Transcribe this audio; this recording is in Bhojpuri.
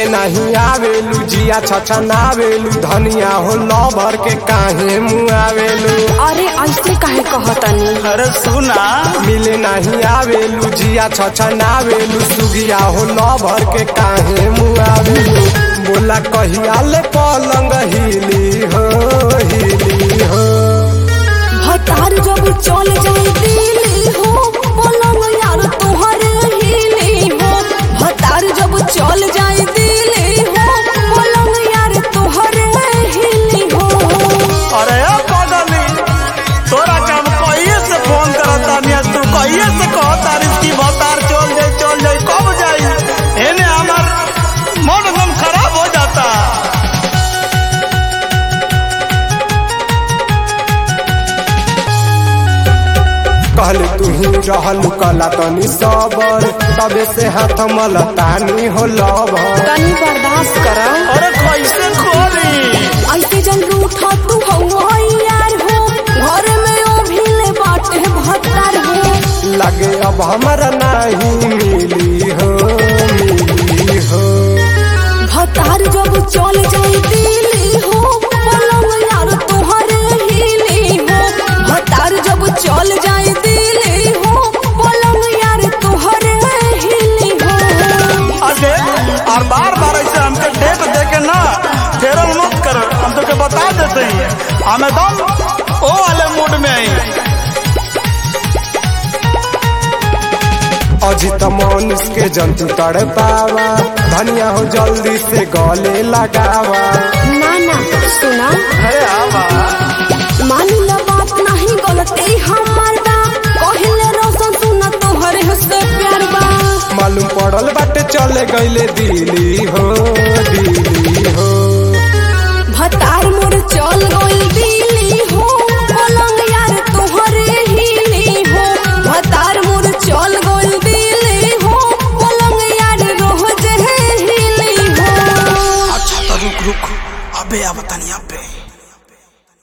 नहीं आवेलू जिया छछनावेलू धनिया हो लभर के काहे मुआवेलू अरे ऐसे काहे कहतनी अरे सुना मिले नहीं आवेलू जिया छछनावेलू सुगिया हो लभर के काहे मुआवेलू बोला कहिया ले पलंग हिली हो हिली हो भतार जब चल जाए दिली हो पलंग यार तोहरे हिली हो भतार जब चल जाए दिली हो पलंग यार तोहरे हिली हो अरे ओ पगली तोरा के हम कहिए से फोन करता मिया तू कहिए से कहता इसकी भतार चल जाए चल जाए कब जाई एने हमार मन एकदम खराब हो जाता कहले तू ही रहलू कला तनी सबर तबे से हाथ मलतानी हो लभर तनी बर्दाश्त कर अरे कैसे खोली ऐसे जन रूठा तू हो यार हो घर में ओ भीले बाटे भतार हो लगे अब हमारा नहीं मिली हो मिली हो भतार जब चल जाए दिली हो पलंग यार तोहरे हिली हो भतार जब चल जाए दिली हो पलंग यार तोहरे हिली हो अरे और बार बार ऐसे हमके डेट दे के ना फेरल मत कर हम तो के बता देते हैं हम एकदम ओ वाले मूड में आई अजित मनुष के जंतु तड़ पावा धनिया हो जल्दी से गले लगावा ना ना सुना अरे आवा मान ला बात नहीं गलती हमार बा कहले रोशन सुना तोहरे से प्यार बा मालूम पड़ल बाटे चले गईले दिल्ली हो दिल्ली हो भतार मोर चल गइल दिली हो पलंग यार तोहरे हिली हो भतार मोर चल गइल दिली हो पलंग यार रोज हिली हो अच्छा तो रुक रुक अबे अब तनिया पे